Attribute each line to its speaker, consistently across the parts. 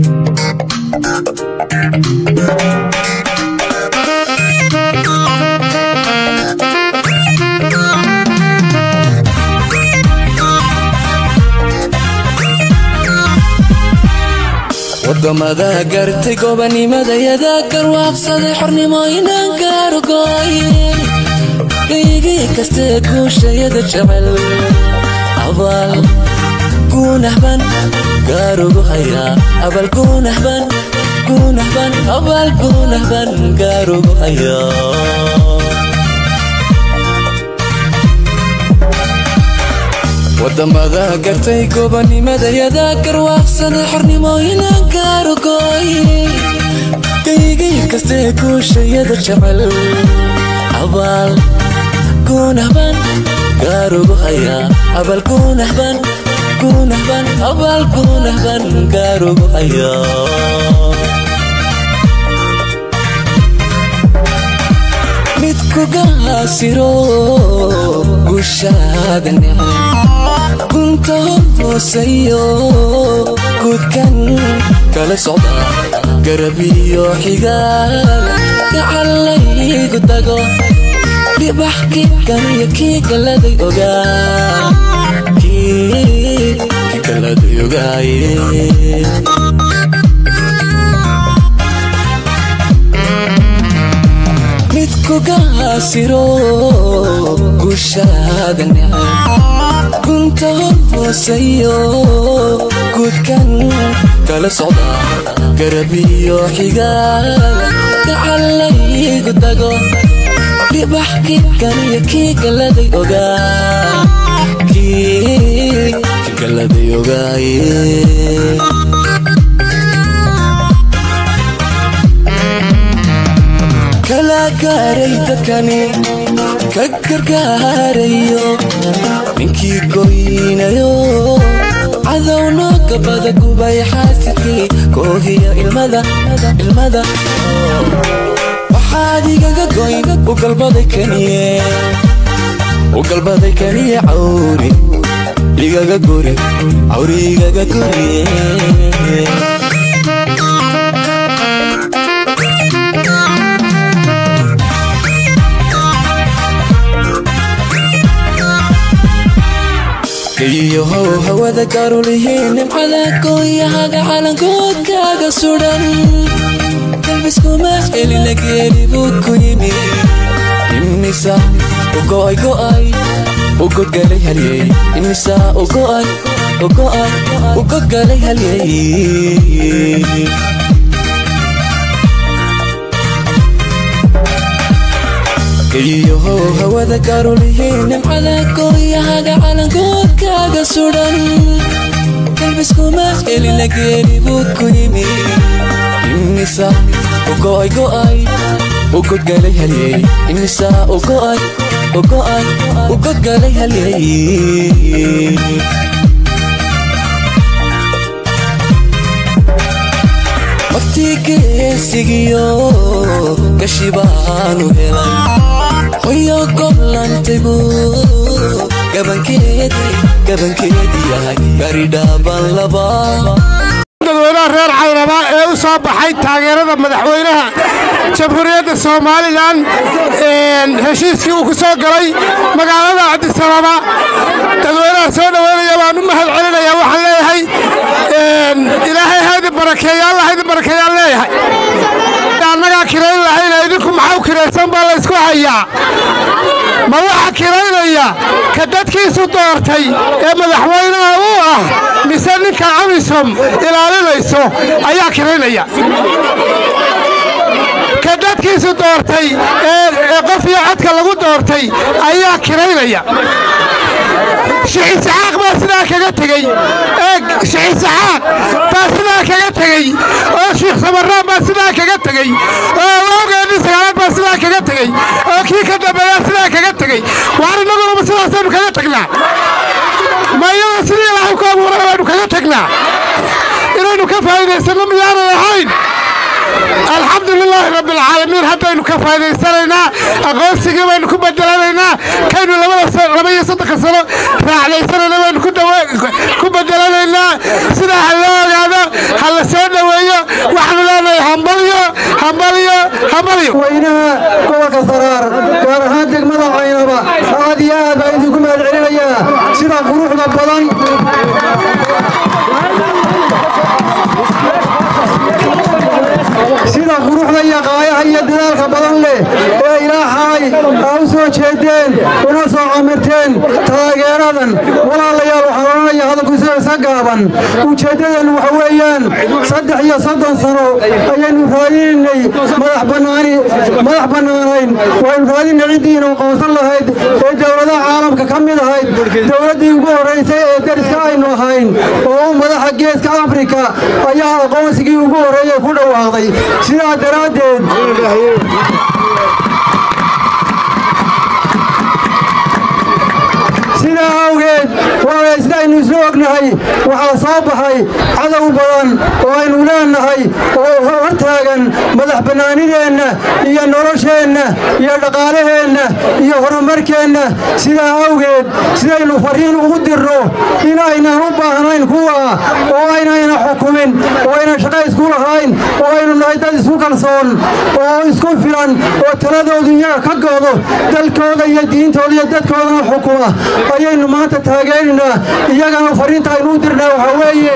Speaker 1: wadamada gartay gobanimadayada garwaaqsaday xornimooyinan gaarugooy geygii kastee guushayada jecel abaal guunahban gaarugu hayaa abal guunahban guunahban abaal guunahban gaarugu hayaa wadamada gartay gobanimadayada garwaaqsaday xornimooyinan gaarugooy geygii kastee guushayada jecel abaal guunahban gaarugu hayaa abal guunahban guunahban abaal guunahban gaarugu hayaa midku gaasiro gushaada necay gunta hoosayo gudkan kala socda garabiyo xigaal gacalaygu dago dhibax kikan iyo kii galaday ogaa kii galaday ogaaye midku gaasiro gushaada necay gunta hoosayo gudkan kala socda garabiyo xigaal gacalaygu dago dhibax kikan iyo kii galaday ogaa kii galaday ogaaye kala gaaray dadkani ka gargaarayo ninkii goynayo cadowno gabada gubay xaasidkii koohiya ilmada ilmada waxaad igaga goyn u galbaday kaniye u galbaday kaniye cawri igaga guri cawri igaga guriye iyo how hawada gaarulihiin nimcada gooyahaga calankoodkaaga sudhan dalbiskuma celina geeli buu ku yimi imisa ugo'ay go'ay ugodgalay halyey imisa ugo'ay ugo'ay ugodgalay halyey iyo how hawada gaarulihiin nimcada gooyahaga calankoodkaaga sudhan dalbiskuma celina geeli buu ku yimi imisa ugo'ay go'ay ugodgalay halyey imisa ugo'ay ugo'ay ugodgalay halyey waqti geesigiyo gashi baanu helay hoyo goblantaybu gabankeedii gabankeedii yahay garidhaaban laba
Speaker 2: dadweynaha reer cayraba ee u soo baxay taageerada madaxweynaha jamhuuriyadda somalilan heshiiskii uu ku soo galay magaalada cabdisababa dadweynaha soo dhoweynaya baan u mahad celinaya waxaan leeyahay ilaahay haydin barakeeya alla haydin barakeeyaan leeyahay annagaa kirayn lahayna idinku maxaa u kiraysan baa la ysku hayaa ma waxa kiraynaya ka dadkiisu doortay ee madaxweynaha uu ah mise ninka amisom ilaalinayso ayaa kiraynaya ka dadkiisu doortay ee qof iyo codka lagu doortay ayaa kiraynaya shixisaxaaq baa sidaa kaga tegey shixisaxaaq baa sidaa kaga tegey oo shiikh samaraan baa sidaa kaga tegey oo awgeedii sagaalaad baa sidaa kaga tegey oo kii ka dambeeyaa sidaa kaga tegey waar innaguna sidaasaynu kaga tagnaa ma iyada sidii ilaahay ku abuuray baynu kaga tagnaa inaynu ka faa'iidaysanno miyaanay ahayn alxamdu lilaahi rabbi alcaalamiin haddaynu ka faa'idaysanaynaa aqoonsigii baynu ku bedelanaynaa kaynu laba iyo soddonka sano raacdaysanayna baynu ku bedelanaynaa sidaa ha loo ogaado ha la soo dhoweeyo nabadgelyo
Speaker 3: weynaha gobolka saraar gaar ahaan degmada caynaba aad iyo aad baa idinku mahad celinayaa sida quruxda badan sida quruxda iyo qaayaha iyo dadaalka badan leh ee ilaahay aa u soo jeedeen una soo camirteen taageeradan walaalayaal waxaan odhanaya hadalkiisa isa gaaban ujeeddadeennu waxa weeyaan saddex iyo soddon sano ayaynu raadinaynay madax bannaani madax bannaanayn waynu raadinay ciddiina aqoonsan lahayd ee dowladaha caalamka ka mid ahayd dowladdii ugu horraysay ee dariska aynu ahayn oo u madaxa geeska afrika ayaa aqoonsigii ugu horreeyey ku dhawaaqday sidaa daraaddeed sidaa awgeed waawey sidaynu isla ognahay waxaa soo baxay cadow badan oo aynu leenahay oo hortaagan madax bannaanideenna iyo nolosheenna iyo dhaqaalaheenna iyo horumarkeenna sidaa awgeed sidaynu fariin ugu dirno in aynaan u baahnayn kuwa oo aynayna xukumin oo aynan shaqo isku lahayn oo aynu nahay dad isku kalsoon oo isku filan oo taladoodu iyaga ka goodo dalkooda iyo diintooda iyo dadkoodana xukuma ayaynu maanta taageeraynaa iyagana fariinta aynu u dirnaa waxaa weeye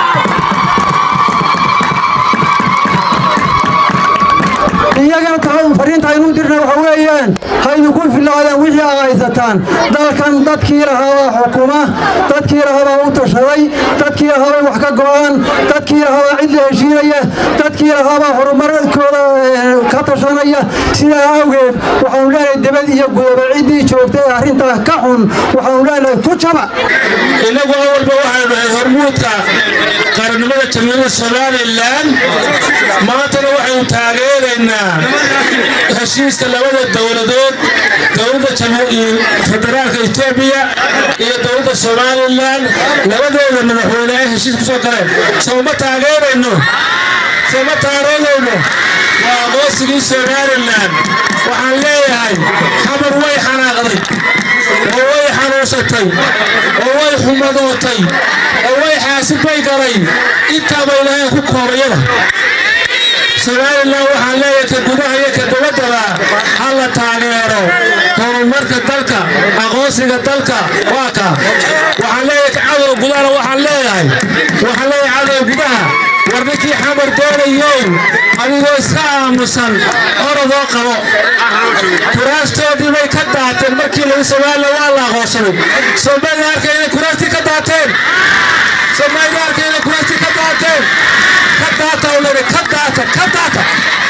Speaker 3: iyagana fariinta aynu dirna waxa weeyaan haydinku filaadeen wixii aa haysataan dalkan dadkii lahaabaa xukuma dadkii lahaabaa u tashaday dadkii lahaabay wax ka go'aan dadkii lahaabaa cid la heshiinaya dadkii lahaabaa horumarkooda ka tashanaya sidaa awgeed waxaanu leenahay debad iyo gudaba ciddii joogtay ee arrintaa ka xun waxaanu leenahay ku jaba
Speaker 4: innagu awalba waxaanu nahay hormuudka qarannimada jamhuuriyadda somalilan maantana waxaynu taageeraynaa heshiiska labada dowladood dowladda federaalka etoobiya iyo dowladda somalilan labadooda madaxweyne ay heshiis ku soo galeen sooma taageerayno sooma taageerayno waa aqoonsigii somalilan waxaan leeyahay xamar way xanaaqday oo way xanuunsatay oo way xumadootay oo way xaasibbay galay intaaba ilaahay ku koobayada somalilan waxaan leeyahay ka gudaha iyo ka dabaddaba ha la taageero horumarka dalka aqoonsiga dalka waa ka waxaan leeyahay ka cadow gudahana waxaan leeyahay waxaan leeyahay cadow gudaha war ninkii xamar doonayow adigoo iska aamusan orodoo qabo kuraastoodii bay ka daateen markii lagu somalilan waa la aqoonsaday soomaalida arkay inay kuraastii ka daateen soomaalida arkay inay kuraastii ka daateen ka daata ulede ka daata ka daata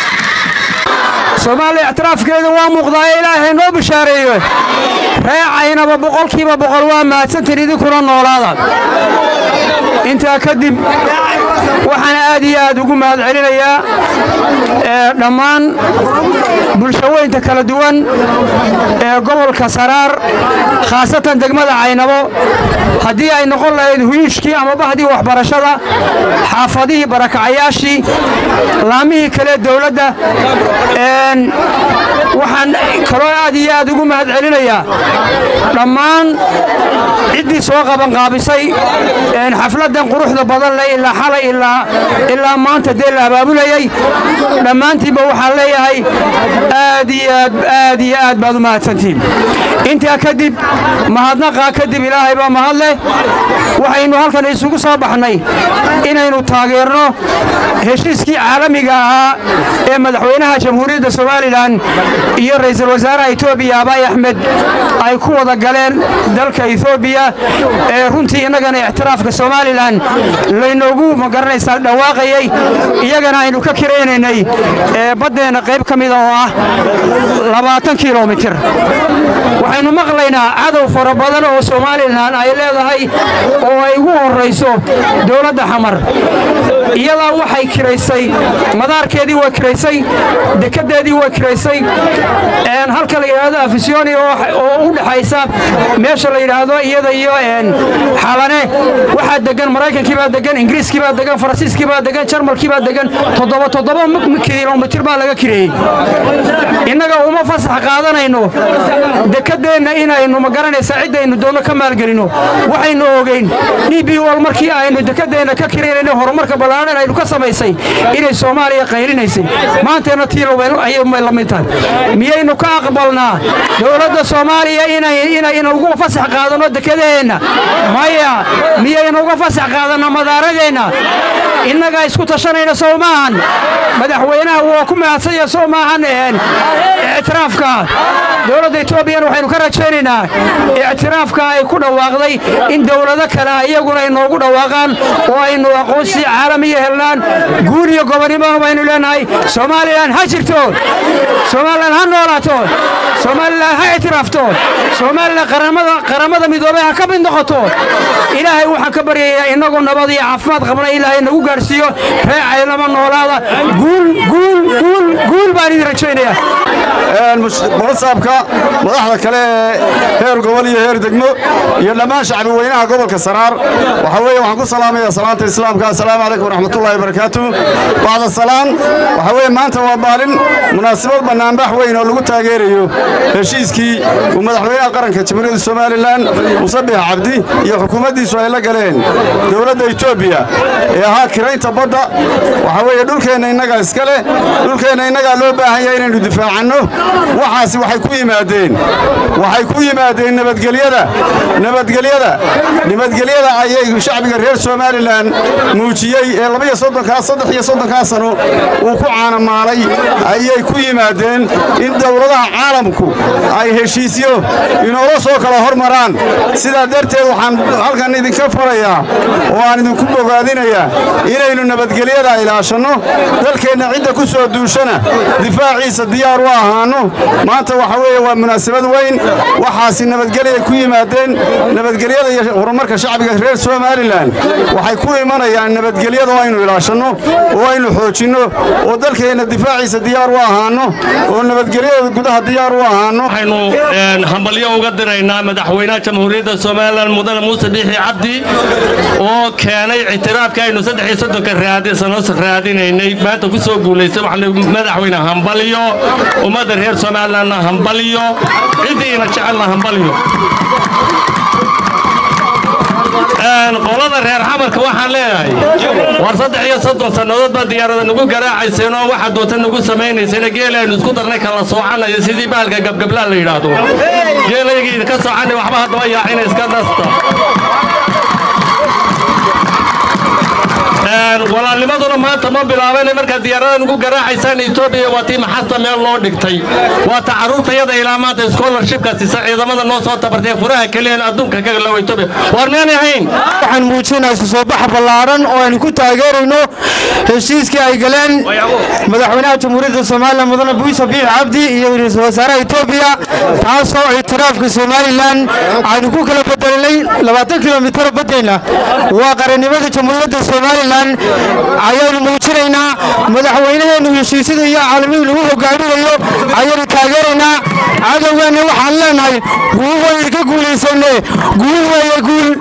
Speaker 5: soomaaliya ictiraafkeedu waa muuqdaa ee ilaahay noo bishaareeyo reecaynaba boqolkiiba boqol waa mahadsantiin idinkuna noolaada intaa kadib waxaan aad iyo aad ugu mahad celinayaa dhammaan bulshaweynta kala duwan ee gobolka saraar khaasatan degmada caynabo haddii ay noqon lahayd huyishkii ama bahdii waxbarashada xaafadihii barakacayaashii laamihii kale dowladda waxaan kaloo aad iyo aad ugu mahad celinayaa dhammaan ciddii soo qabanqaabisay xafladdan quruxda badan leh ilaa xalay ilaa maanta dee la abaabulayay dhammaantiinba waxaan leeyahay aad iyo aad aad iyo aad baad u mahadsantihiin intaa kadib mahadnaqaa kadib ilaahay baa mahad leh waxaynu halkan isugu soo baxnay inaynu taageerno heshiiskii caalamiga ahaa ee madaxweynaha jamhuuriyadda somalilan iyo ra'iisul wasaaraha etoobiya abaay axmed ay ku wada galeen dalka etoobiya ee runtii innagana ictiraafka somalilan laynoogu magaranaysaa dhawaaqayey iyagana aynu ka kiraynaynay baddeenna qayb ka mida oo ah labaatan kilomitir waxaynu maqlaynaa cadow fara badan oo somalilan ay leedahay oo ay ugu horrayso dowladda xamar iyadaa waxay kiraysay madaarkeedii waa kiraysay dekeddeedii waa kiraysay halka la yidhaahdo afisyooni oo u dhexaysa meesha la yidhaahdo iyada iyo xalane waxaa degan maraykankii baa degan ingiriiskii baa degan faransiiskii baa degan jarmalkii baa degan toddoba toddoba kilomitir baa laga kireeyey innaga uma fasax qaadanayno dekedeenna inaynu magaranaysa ciddaynu doonno ka maalgelinno waxaynu ogeyn d b wal markii aynu dekedeenna ka kiraynayno horumarka ballaadhan aynu ka samaysay inay soomaaliya qaylinaysay maantayna tii ayay la mid tahay miyaynu ka aqbalnaa dowladda soomaaliya inaynu ugu fasax qaadanno dekedaheenna maya miyaynu uga fasax qaadanno madaaradeenna innagaa isku tashanayna sow maahan madaxweynaha waa ku mahadsanya sow maahan ictiraafka dowladda etoobiyana waxaynu ka rajaynaynaa ictiraafka ay ku dhawaaqday in dowlado kale iyaguna ay noogu dhawaaqaan oo aynu aqoonsi caalamiya helnaan guul iyo gobonnimona baynu leenahay somalilan ha jirto somalilan ha noolaato somalilan ha ictiraafto somalilan qaramada midoobay ha ka mid noqoto ilaahay waxaan ka baryayaa innagoo nabad iyo caafimaad qabna ilaahay nagu gaadhsiiyo reecaynama noolaada guul baan idin rajaynayaa
Speaker 6: barasaabka madaxda kale ee heer gobol iyo heer degmo iyo dhammaan shacbi weynaha gobolka saraar waxaa weeye waxaan ku salaamaya salaanta islaamka assalaamu calaykum waraxmatullahi wabarakaatu bacda salaan waxaa weeye maanta waa maalin munaasabad bannaanbax weyn oo lagu taageerayo heshiiskii uu madaxweynaha qaranka jamhuuriyadda somalilan musabix cabdi iyo xukuumaddiisu ay la galeen dowladda etoobiya ee ahaa kiraynta badda waxaa weeye dhulkeenna innagaa iska leh dhulkeenna innagaa loo baahan yahay inaynu difaacanno waxaasi waxay ku yimaadeen waxay ku yimaadeen nabadgelyada nabadgelyada nabadgelyada ayay shacbiga reer somalilan muujiyey ee labaiyo soddonkaa saddex iyo soddonkaa sano uu ku caanamaalay ayay ku yimaadeen in dowladaha caalamku ay heshiisyo inoola soo kala hormaraan sidaa darteed waxaan halkan idinka farayaa oo aan idinku bogaadinayaa inaynu nabadgelyada ilaashanno dalkeenna cidda ku soo duushana difaaciisa diyaar u ahaanno maanta waxa weeye waa munaasabad weyn waxaasi nabadgelyay ku yimaadeen nabadgelyada iyo horumarka shacbiga reer somalilan waxay ku imanayaan nabadgelyada oo aynu ilaashanno oo aynu xoojinno oo dalkeenna difaaciisa diyaar u ahaanno oo nabadgelyada gudaha diyaar u ahaanno
Speaker 7: waxaynu hambalyo uga diraynaa madaxweynaha jamhuuriyadda somalilan mudane muuse biixi cabdi oo keenay ictiraafka aynu saddex iyo soddonka raadisano raadinaynay maanta ku soo guulaystay waxaan madaxweyne hambalyo ummadda reer somalilanna hambalyo ciddiina jecelna hambalyo qolada reer xamarka waxaan leeyahay war saddex iyo soddon sannadood baa diyaarada nagu garaacayseen oo waxaa doonta nagu samaynayseen geela aynu isku darnay kala soocanayo sidii baalka gabgablaa la yidhaahdo geelaygii idinka soocana waxba haddaba yaacina iska nasta walaalnimaduna maanta ma bilaaban markaad diyaarada nugu garaacaysaan etoobiya waa tii maxasta meel loo dhigtay waa ta carruurtayada ilaa maanta scholarshipka sisa ciidamada noo soo tabartay furaha keliyan adduunka ka galawa etoobiya waar miyaan ahayn
Speaker 3: waxaan muujinaa isu soo bax ballaadhan oo aynu ku taageerayno heshiiskii ay galeen madaxweynaha jamhuuriyadda somalilan mudane buuse biix cabdi iyo ra-iisul wasaaraha etoobiya taasoo ictiraafka somalilan aynu ku kala bedelinay labaatan kilomitar baddeenna waa qarannimada jamhuuriyadda somalilan ayaanu muujinaynaa madaxweynaheennu heshiisyada iyo caalamihi lagu hogaaminayo ayaanu taageeraynaa cadowgeenna waxaan leenahay guul waynu ka guulaysanne guul weeye guul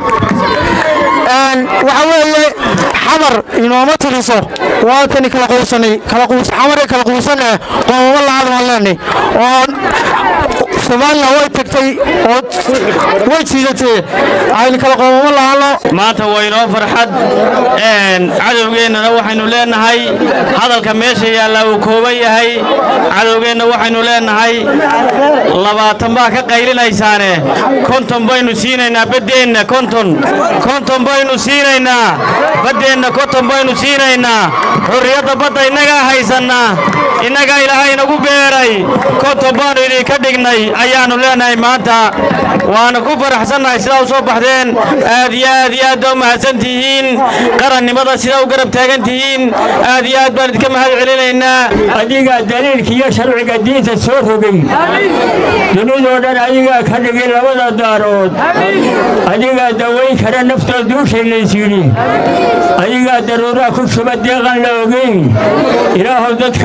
Speaker 3: waxa weeye xamar inooma tiriso waatani kala quusanay kala quus xamar kala quusan eh qoomamo lahaad waan leenay oo somalilan way tagtay oo way jiidatee aynu kala qoomamo lahaano
Speaker 7: maanta waa inoo farxad cadowgeennana waxaynu leenahay hadalka meesha yaallaa uu kooban yahay cadowgeenna waxaynu leenahay labaatan baa ka qaylinaysaane konton baynu siinaynaa baddeenna konton konton baynu siinaynaa baddeenna konton baynu siinaynaa xurriyadda badda innagaa haysannaa innagaa ilaahay inagu beeray konton baannu idinka dhignay ayaannu leenahay maanta waana ku faraxsannahay sidaa u soo baxdeen aad iyo aad iyo aad baa u mahadsan tihiin qarannimada sidaa u garab taagan tihiin aad iyo aad baan idinka mahad celinaynaa
Speaker 8: adigaa daliilka iyo sharciga diinta soo rogay dunidoo dhan adigaa ka dhigay labada daarood adigaa dawayn kara naftoo duushaylays yidhi adigaa daruuraha ku shuba deeqan la ogeyn ilaahow dadka wada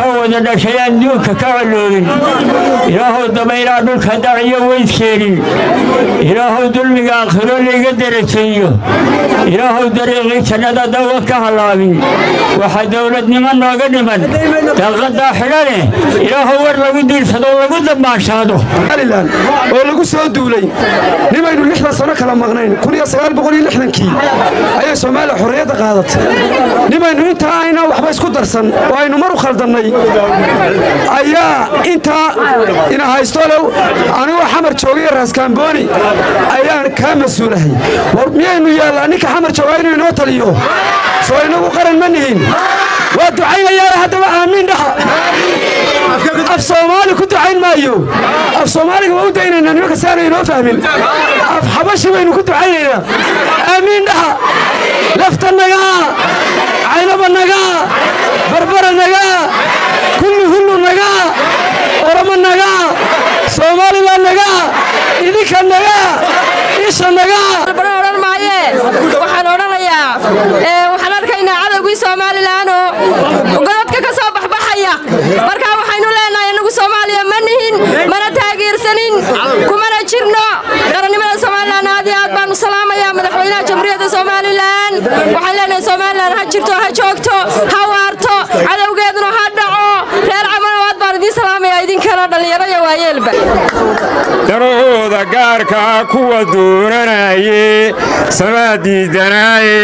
Speaker 8: dhashay aan duunka ka coloobin ilaahow dabaylaa dhulka daciyo weydkeenin ilaahow dulmiga aakhiro layga darajeeyo ilaahow dariiqii jannada dawa ka hallaabin waxaa dowladnimo nooga dhiman daaqadaa xidhane ilaahow war lagu diirsado lagu dambaanshaado
Speaker 3: somalilan oo lagu soo duulay nimaynu lixdan sano kala maqnayn kii ayay soomaaliya xorriyadda qaadatay nimaynu intaa aynaan waxba isku darsan oo aynu mar u khaldannay ayaa intaa ina haystolew anigoo xamar joogay raaskaambooni ayaan kaa mas-uulahay war miyaynu yaallaa ninka xamar joogaa inuu inoo taliyo soo inagu qaran ma nihin waa ducaynayaana haddaba aamiin dhaha af soomaali ku ducayn maayo af soomaaliga waa u daynaynaa nimanka si aanay inoo fahmin af xabashi baynu ku ducaynaynaa aamiin dhaha lafta nagaa caynaba nagaa barbara nagaa kullu hullu nagaa oramo nagaa soomaalila nagaa idinka nagaa isha nagaa
Speaker 9: odhan maaye waxaan odhanayaa waxaan arkaynaa cadowgii somalilanoo godadka ka soo baxbaxaya markaa waxaynu leenahay innagu soomaaliya ma nihin mana taageersanin kumana jirno qarannimada somalilan aad iyo aad baanu salaamayaa madaxweynaha jamhuuriyadda somalilan waxaan leenahay somalilan ha jirto ha joogto ha waarto cadowgeeduna ha dhaco reer camanawaad baan idiin salaamayaa idinkana dhallinyaro iyo waayeelba
Speaker 10: darahooda gaarkaa kuwa doonanaye samaa diidanaaye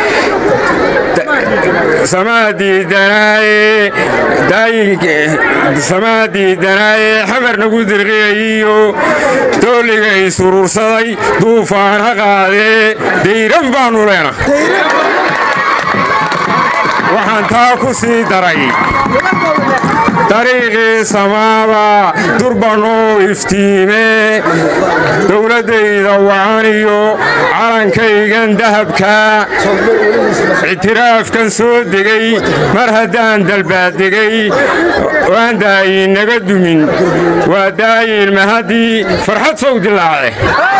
Speaker 10: samaa diidanaaye samaa diidanaaye xamar nagu dirqiyayiyo doolliga isuruursaday duufaan ha qaadee dayran baannu leena waxaan taa ku sii daray dariiqii samaaba durbanoo iftiime dowladdayda wacaniyo calankaygan dahabka ictiraafkan soo degay mar haddaan dalbaaddegay waan daayin naga dumin waa daayin mahaddii farxad sow dilaace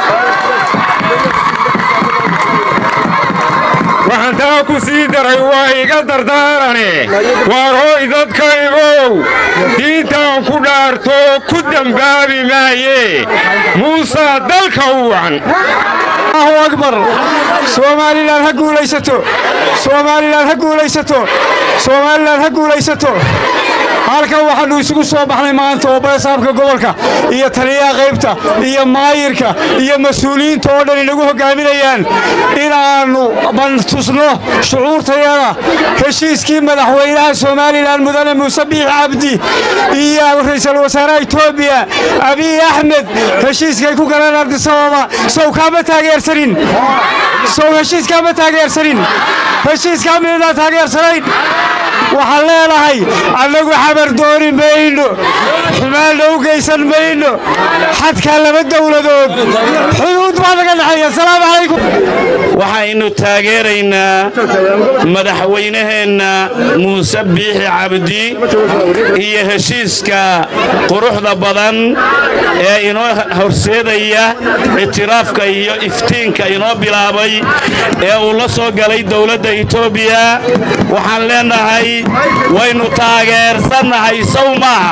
Speaker 10: waxaan taa ku sii daray waa iga dardaarane waar hooy dadkaygow diintaan ku dhaarto ku dembaabi maaye muusaa dalka u wacan
Speaker 2: allahu akbar soomaalilan ha guulaysato soomaalilan ha guulaysato soomaalilan ha guulaysato halkan waxaannu isugu soo baxnay maanta oo barasaabka gobolka iyo taliyaha qaybta iyo maayirka iyo mas-uuliyiinta oo dhan inagu hoggaaminayaan inaannu bantusno shucuurtayada heshiiskii madaxweynaha somalilan mudane muuse biix cabdi iyo ra'iisul wasaaraha etoobiya abiy axmed heshiiskay ku galeen ardisababa sow kaama taageersanin sow heshiiskaama taageersanin heshiiskaa midadaan taageersanayn waxaan leenahay annagu xabar dooni mayno xumaanna u geysan mayno xadkaa laba dowladood xuduud baa naga dhexeeya asalaamu calaykum
Speaker 7: waxaynu taageeraynaa madaxweynaheenna muuse biixi cabdi iyo heshiiska quruxda badan ee inoo horseedaya ictiraafka iyo iftiinka inoo bilaabay ee uu la soo galay dowladda etoobiya waxaan leenahay waynu taageersannahay sow maaha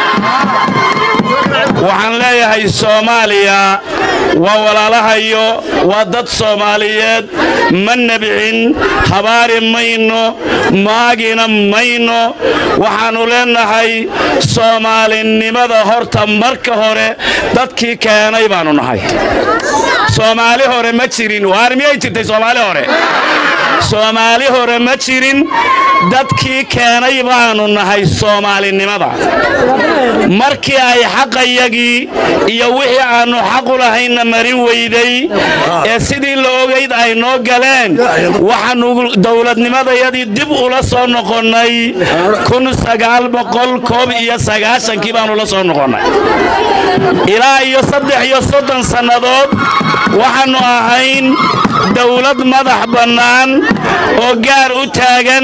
Speaker 7: waxaan leeyahay soomaaliya waa walaalahayo waa dad soomaaliyeed ma nebcin habaari mayno maagina mayno waxaannu leenahay soomaalinimada horta marka hore dadkii keenay baannu nahay soomaali hore ma jirin waar miyay jirtay soomaali hore soomaali hore ma jirin dadkii keenay baannu nahay soomaalinimada markii ay xaqayagii iyo wixii aannu xaqu lahaynna marin weyday ee sidii la ogayd ay noo galeen waxaannu dowladnimadayadii dib ula soo noqonnay kii baannu la soo noqonnay ilaa iyo saddex iyo soddon sannadood waxaannu ahayn dowlad madax bannaan oo gaar u taagan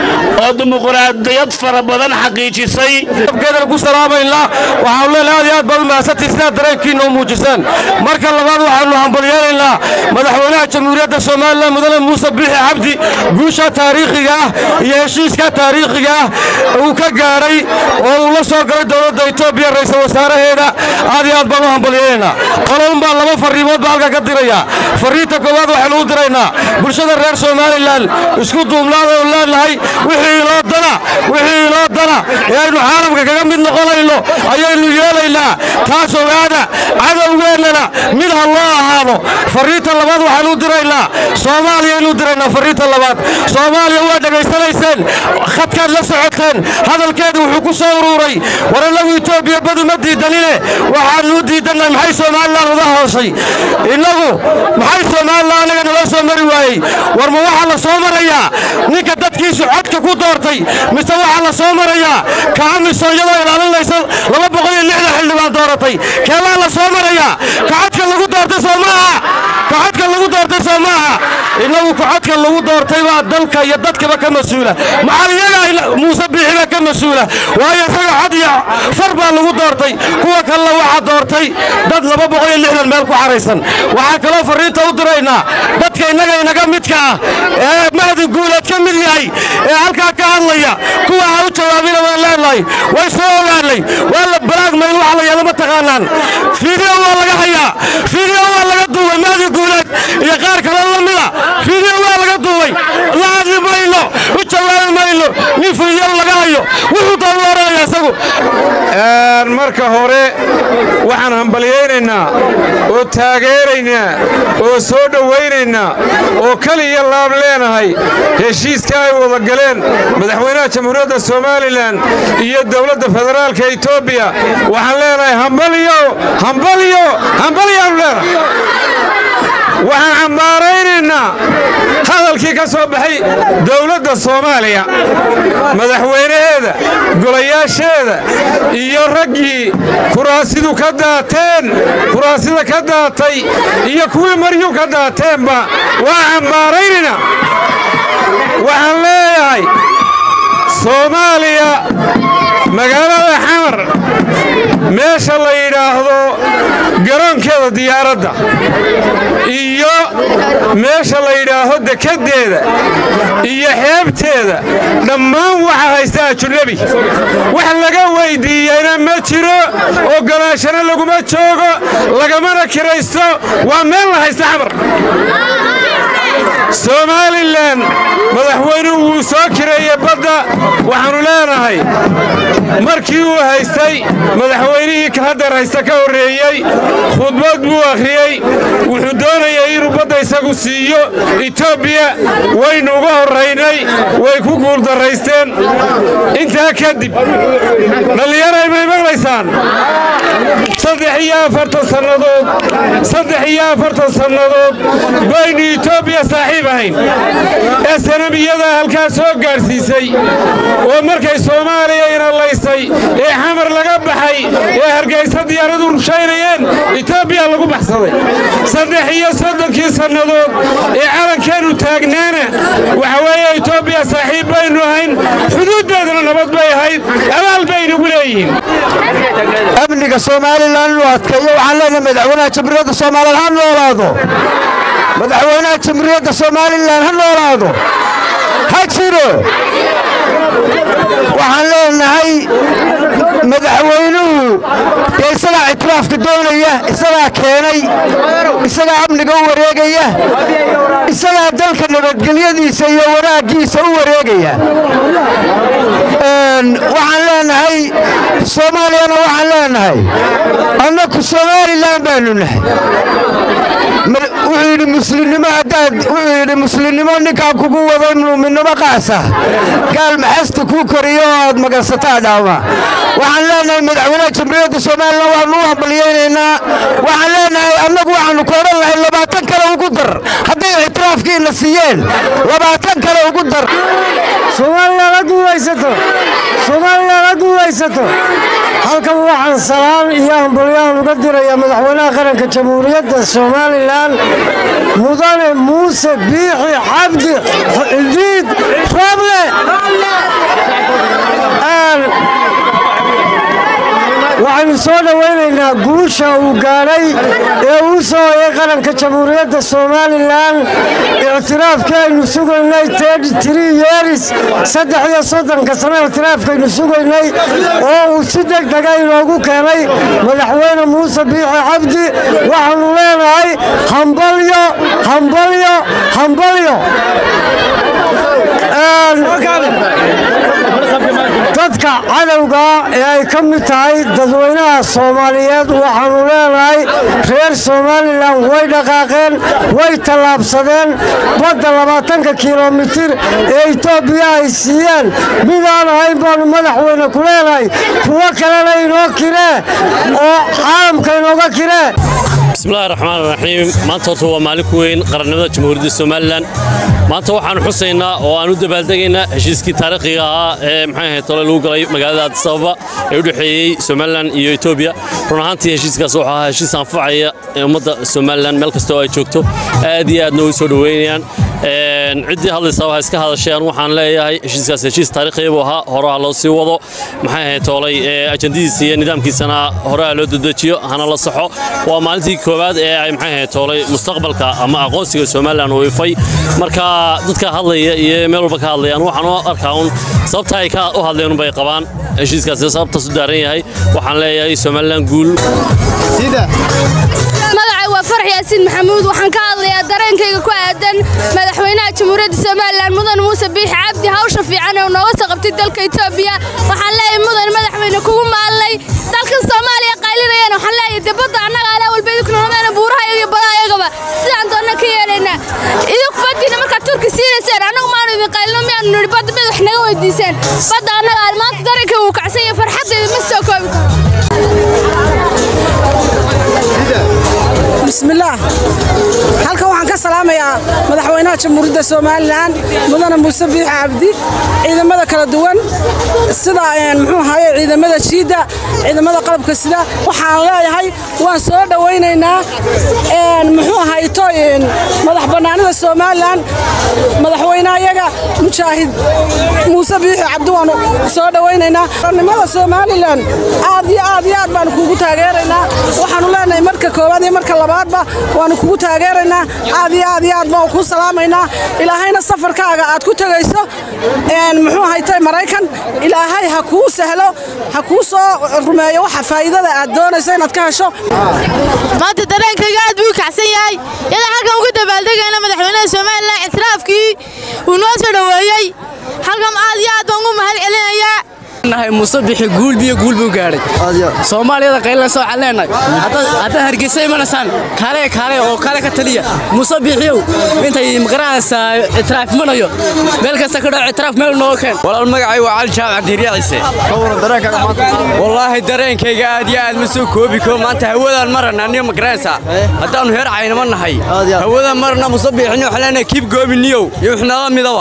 Speaker 7: oo dimuqraadiyad fara badan xaqiijisay
Speaker 11: gedan ku salaamaynaa waxaanu leenahay aad iyo aad baad u mahadsantihin sidaad dareenkiina u muujiseen marka labaad waxaanu hambalyeelaynaa madaxweynaha jamhuuriyadda somalilan mudane muuse biixi cabdi guusha taariikhiga ah iyo heshiiska taariikhiga ah uu ka gaadhay oo uu la soo galay dowladda etoobiya ra'iisul wasaaraheeda aad iyo aad baan u hambalyeelaynaa qololun baa laba farriimood baa halka ka diraya farriinta koowaad waxaynu u diraynaa bulshada reer somalilan isku duubnaada oo leenahay wixii inoo dana wixii inoo dana ee aynu caalamka kaga mid noqonayno ayaynu yeelaynaa taas ogaada cadowgeennana mid ha loo ahaado farriinta labaad waxaanu u diraynaa soomaaliyaynu u diraynaa farriinta labaad soomaaliya waa dhegaysanayseen khadkaad la socoteen hadalkeedu wuxuu ku soo uruuray war innagu etoobiya badu ma diidanine waxaanu u diidannahay maxay somalilan uga hoosay innagu maxay somalilan anaga naloo soo mari waayey war ma waxaa la soo marayaa ninka dadkiisu codka ku doortay mise waxaa la soo marayaa kaamiso iyadoo ilaalinaysa laba boqol iyo lixdan xildhibaan dooratay keebaa la soo marayaa kacodka lagu doortay soo maaha kacodka lagu doortay soo maaha innagu kacodka lagu doortay baa dalka iyo dadkaba ka mas-uula maxaa iyaga muuse biixiba ka mas-uula waayo isaga cod iyo far baa lagu doortay kuwa kalena waxaa doortay dad laba boqol iyo lixdan meel ku xaraysan waxaa kaloo farriinta u diraynaa dadka innaga inaga midka ah ee mahdi guuleed ka mid yahay ee halkaa ka hadlaya kuwa ha u jawaabina waan leenahay way soo ogaanay waa la balaagmayn waxa la yeelo ma taqaanaan fiideo waa laga hayaa fiideo waa laga duubay mahdi guuleed iyo qaar kaloo la mida fiideo waa laga duubay la hadli mayno u jawaabi mayno nin fiideo laga hayo wuxuu doon oranaya isagu
Speaker 10: marka hore waxaan hambalyaynaynaa oo taageeraynaa oo soo dhowaynaynaa oo kaliya laab leenahay heshiiska ay wada galeen madaxweynaha jamhuuriyadda somalilan iyo dowladda federaalka etoobiya waxaan leenahay hambalyo hambalyo hambalyaanu leenahay waxaan cambaaraynaynaa hadalkii ka soo baxay dowladda soomaaliya madaxweynaheeda golayaasheeda iyo raggii kuraasidu ka daateen kuraasida ka daatay iyo kuwii maryu ka daateenba waa cambaaraynaynaa waxaan leeyahay soomaaliya magaalada xamar meesha la yidhaahdo garoonkeeda diyaaradda iyo meesha la yidhaaho dekeddeeda iyo xeebteeda dhammaan waxa haysta ajunebi wax laga weyddiiyeyna ma jiro ogolaashana laguma joogo lagamana kiraysto waa meel la haysta xamar somalilan madaxweynuhu wuu soo kireeyey badda waxaannu leenahay markii uu haystay madaxweynihii haddar haysta ka horreeyey khudbad buu akhriyey wuxuu doonayay inuu badda isagu siiyo etoobiya waynu uga horraynay way ku guuldarraysteen intaa kadib dhallinyaray may maqlaysaan saddex iyo afartan sannadood saddex iyo afartan sannadood baynu etoobiya saaxiib ahayn ee sanamiyadaa halkaa soo gaadhsiisay oo markay soomaaliya inalaysay ee xamar laga baxay ee hargaysa diyaaradu rushaynayeen etoobiya lagu baxsaday saddex iyo soddonkii sannadood ee calankeennu taagnaana waxa weeye etoobiya saaxiib baynu ahayn xuduuddeeduna nabad bay ahayd abaal baynugu leeyihiin
Speaker 3: amniga somalilan inuu adkeeyo waxaan leenahay madaxweynaha jamhuuriyadda soomaalilan ha noolaado madaxweynaha jamhuuriyadda somalilan ha noolaado ha jiro waxaan leenahay madaxweynuhu dee isagaa ictiraafka doonaya isagaa keenay isagaa amniga u wareegaya isagaa dalka nabadgelyadiisa iyo wanaaggiisa u wareegaya waxaan leenahay soomaaliyana waxaan leenahay annaku somalilan baanu nahay wuxuu yidhi muslimnimo haddaad wuxuu yidhi muslimnimo ninkaan kugu wado muuminnimo qaasa gaal maxasta kuu koriyo oo aad magansataa dhaama waxaan leenahay madaxweynaha jamhuuriyadda somalilan waanu u hambalyaynaynaa waxaan leenahay annagu waxaanu ka odhan lahay labaatan kale ugu dar hadday ictiraafkiina siiyeen labaatan kale ugu dar soomaaliya la guulaysato soomaaliya la guulaysato halkan waxaan salaan iyo hambalyahan uga dirayaa madaxweynaha qaranka jamhuuriyadda somalilan mudane muuse biixi cabdi cidiid rable waxaynu soo dhowaynaynaa guusha uu gaadhay ee uu soo hoyay qaranka jamhuuriyadda somalilan ictiraafkii aynu sugaynay yeris saddex iyo soddonka sano ictiraafkaynu sugaynay oo uu si deg dega inoogu keenay madaxweyne muuse biixi cabdi waxaanu leenahay hambalyo hambalyo hambalyo dadka cadowga ee ay ka mid tahay dadweynaha soomaaliyeed waxaanu leenahay reer somalilan way dhaqaaqeen way tallaabsadeen badda labaatanka kilomitir ee etoobiya ay siiyeen midaan ahayn baanu madaxweyne ku leenahay kuwo kalena inoo kiree oo caalamka inooga kiree
Speaker 12: bismillahi raxmaan raxiim maanta horta waa maalin ku weyn qarannimada jamhuuriyadda somalilan maanta waxaanu xusaynaa oo aan u dabaaldegaynaa heshiiskii taariikhiga ahaa ee maxay ahayd tole lagu galay magaalada addis ababa ee u dhexeeyey somalilan iyo etoobiya run ahaantii heshiiskaas wuxuu ahaa heshiis anfacaya ee ummadda somalilan meel kasta oo ay joogto aad iyo aadna ugu soo dhoweynayaan ciddii hadlaysaa waxay iska hadasheen waxaan leeyahay heshiiskaas heshiis taariikhiya buu ahaa horaha loo sii wado maxay ahayd toolay ajandadiisa iyo nidaamkiisana horaha loo dedejiyo hana la saxo waa maalintii koowaad ee ay maxay ahayd toolay mustaqbalka ama aqoonsiga somalilan uu ifay marka dadka hadlaya iyo meel walba ka hadlayaan waxaan u arkaa un sababta ay ka u hadleen unbay qabaan heshiiskaasi sababtaas u daaran yahay waxaan leeyahay somalilan guul
Speaker 13: magacay waa farx yaasiin maxamuud waxaan ka hadlayaa dareenkayga ku aadan madaxweynaha jamhuuriyadda somalilan mudan muuse biixi cabdi hawsha fiican ee uu nooga soo qabtay dalka etoobiya waxaan leeyahay mudan madaxweyne kugu maalnay dalkan soomaaliya qaylinayaan waxaan leeyahay dibadda annaga alaa walba idinku noqdeen buuraha iyo badaha iyagaba sidaan doonna ka yeelaynaa idinku baddiina markaad turki siinayseen annagu maanu idin qaylino miyaanu nidhi badda mid wax naga weydiiseen badda annaga al maanta dareenkay wuu kacsan yahay farxaddayda ma soo koobi
Speaker 14: bismillaah halkan waxaan ka salaamayaa madaxweynaha jamhuuriyadda somalilan mudane muuse biixi cabdi ciidamada kala duwan sida muxuu ahaye ciidamada jiidda ciidamada qalabka sida waxaan leeyahay waan soo dhowaynaynaa muxuu ahayto madax bannaanida somalilan madaxweynayaga mujaahid muuse biixi cabdi waanu soo dhowaynaynaa qarnimada somalilan aad iyo aad iyo aad baanu kuugu taageeraynaa waxaanu leenahay marka koowaad iyo marka labaadba waanu kugu taageeraynaa aad iyo aad iyo aad baan kuu salaamaynaa ilaahayna safarkaaga aad ku tegayso muxuu haytay maraykan ilaahay ha kuu sahlo ha kuu soo rumeeyo waxa faa'iidada aad doonayso inaad ka hesho
Speaker 13: maanta dareenkayga aad buu kacsan yahay iyadoo halkan uga dabaaldegayna madaxweynaha somalilan ictiraafkii uu noo soo dhoweeyey halkan aad iyo aad baan ugu mahad celinayaa
Speaker 15: nahay muuse bixi guul biyo guul buu gaadhay soomaaliyada qaylan soo caleenay haddaad hargeysa imanaysaan kaale kaale oo kaale ka taliya muuse bixiyow intay maqranaysaa ictiraaf imanayo meel kasta ka dhaco ictiraaf meel nooga keen walaal magacay waa cali jaamac diiriya ciise wallaahi dareenkayga aad iyo aad ma soo koobi koo maanta hawadaan marana aniga maqranaysaa haddaannu heer caynama nahay hawadaan marana muuse bixini waxaan leenahay kiib goobiniyow iyo wixnala midaba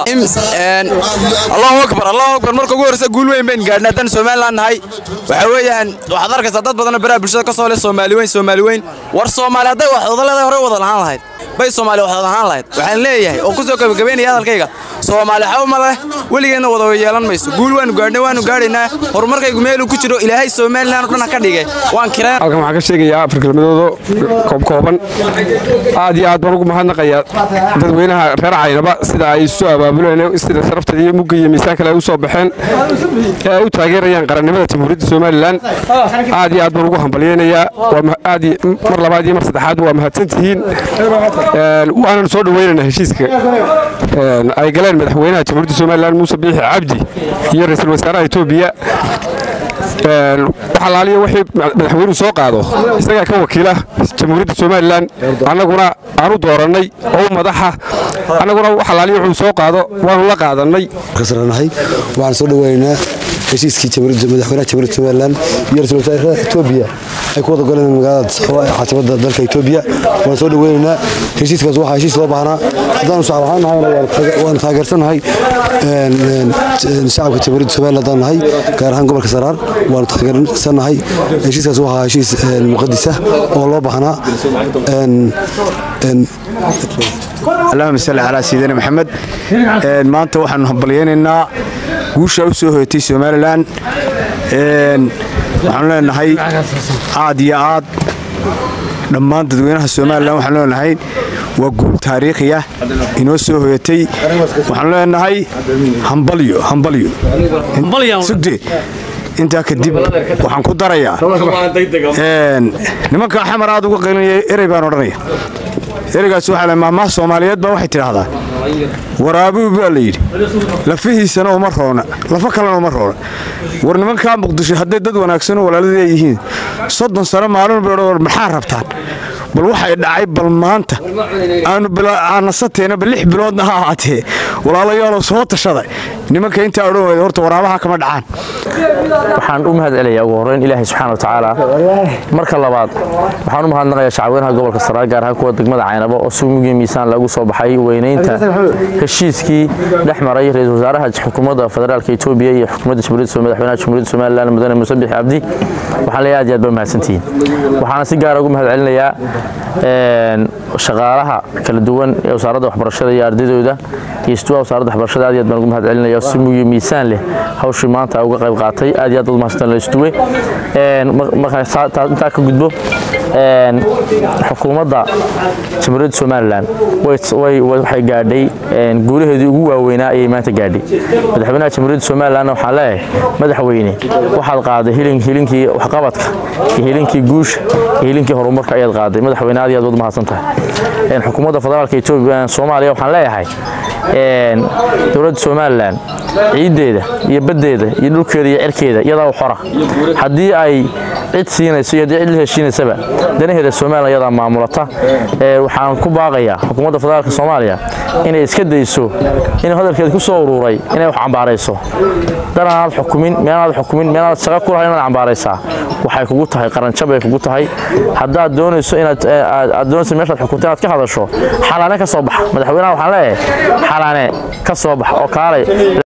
Speaker 16: allahu akbar allahu akbar marka ugu horreysa guul weyn bayn gaadhnay haddaan somalilan nahay waxaa weeyaan waxaad arkaysaa dad badanoo baraha bulshada ka soo leh soomaali weyn soomaali weyn war soomaali hadday wax wadaleedahay hore wada lahaan lahayd bay soomaali wax wada lahaan lahayd waxaan leeyahay oo ku soo gabagabaynaya hadalkayga soomaali xaw ma leh weligeedna wada yeelan mayso guul waanu gaadhnay waanu gaadhaynaa horumarkaygu meeluu ku jiro ilaahay somalilan oo dhan ha ka dhigay waan kireen
Speaker 17: halkan waxaan ka sheegayaa afar kelmadoodo koobkooban aad iyo aad baan ugu mahadnaqayaa dadweynaha reer caynaba sida ay isu abaabuleen sida sharaftada iyo mugga iyo miisaan kale ay u soo baxeen ee ay u taageerayaan qarannimada jamhuuriyadda somalilan aad iyo aad baan ugu hambalyeynayaa aad mar labaad iyo mar saddexaad waa mahadsantihiin waanan soo dhoweynaynaa heshiiska ay galeen madaxweynaha jamhuuriyadda somalilan muuse biixi cabdi iyo ra-iisul wasaaraha etoobiya waxalaaliya wixii madaxweynuhu soo qaado isagaa ka wakiila jamhuuriyadda somalilan annaguna aanu doorannay oo u madaxa annaguna waxalaaliya wuxuu soo qaado waanu la qaadannay
Speaker 18: kasranahay waxaan soo dhoweynaynaa heshiiskii madaxweynaha jamhuuriyadda somalilan iyo ra-isul wasaaraha etoobiya ay ku wada goleen magaalada Sababa ee caasimada dalka Itoobiya waan soo dhaweynaynaa heshiiskaas waxaa heshiis loo baahnaa haddaanu shacab ahaan nahayna waan taage- waan taageersanahay een, een, een, shacabka jamhuuriyadda Soomaaliya haddaan nahay gaar ahaan gobolka Saraar waan taageersanahay heshiiskaas waxaa heshiis een, muqadis ah oo loo baahnaa een, een,
Speaker 6: allahuma salli calaa sayidina maxamed Een, maanta waxaanu hambalyaynaynaa guusha u soo hoyatay somalilan Een, waxaanu leenahay aad iyo aad dhammaan dadweynaha somalilan waxaanu leenahay waa guul taariikhi ah inoo soo hoyatay waxaanu leenahay hambalyo hambalyo sugde intaa kadib waxaan ku darayaa Een, nimanka xamar aad uga qaylinaya erey baan odhanaya ereygaas waxaa la maamaha soomaaliyeed baa waxay tidhaahdaa waraabuhu baa la yidhi lafihiisana uma roona lafa kalena uma roona war nimankaa muqdisho hadday dad wanaagsan oo walaaladii ay yihiin soddon sano maalin bay odhan war maxaa rabtaan bal waxay dhacay bal maanta aanu aanasateenna bal lix biloodna ha ahaatee walaalayaalow soo tashada nimanka intaa odhan weyda horta waraabaha kama dhacaan
Speaker 19: waxaan u mahad celinayaa ugu horreyn ilaahay subxaana wa tacaala marka labaad waxaan u mahadnaqayaa shacweynaha gobolka saraar gaar ahaan kuwa degmada caynabo oo si mugii miisaan lagu soo baxay weynaynta heshiiskii dhex maray ra-iisul wasaaraha xukuumadda federaalka etoobiya iyo xukuumadda jamhuuriyadda Soomaaliya- madaxweynaha jamhuuriyadda somalilan mudane muuse bixi cabdi waxaan leeyahay aad iyo aad baa mahadsantihiin waxaana si gaara ugu mahad celinayaa een, shaqaalaha kala duwan ee wasaaradda waxbarashada iyo ardaydooda iyo istuwa wasaaradda waxbarashada aad iyo aad baan ugu mahad celinaya oo si mugii miisaan leh hawshii maanta uga qayb qaatay aad iyo aad baad mahadsantaan la istuwe Een, mar- markaan saa- taa- intaa ka gudbo een, xukuumadda jamhuuriyadda somalilan way- way- waxay gaadhay een, guulaheedii ugu waaweynaa ayay maanta gaadhay madaxweynaha jamhuuriyadda somalilan waxaan leeyahay madaxweyne waxaad qaaday hilin- hilinkii waxqabadka iyo hilinkii guusha iyo hilinkii horumarka ayaad qaaday madaxweyne aad iyo aad baad mahadsan tahay Een, xukuumadda federaalka etoobiya soomaaliya waxaan leeyahay een, dowladda somalilan ciiddeeda iyo baddeeda iyo dhulkeeda iyo cirkeeda iyadaa u xora haddii ay cid siinayso iyo haddii cid la heshiinaysaba danaheeda somalilan iyadaa maamulata Ee, waxaan ku baaqayaa xukuumadda federaalka soomaaliya inay iska dayso inay hadalkeeda ku soo ururay inay wax cambaarayso danaanaad xukumin meelaad xukumin meelaad shaqo ku lahayn inaad cambaaraysaa waxay kugu tahay qaranjab ay kugu tahay haddaad doonayso inaad ee, aad aad doonayso meeshaad xukunta inaad ka hadasho xalaane ka soo baxa madaxweynaha waxaan leeyahay xalaane ka soo bax oo kaalay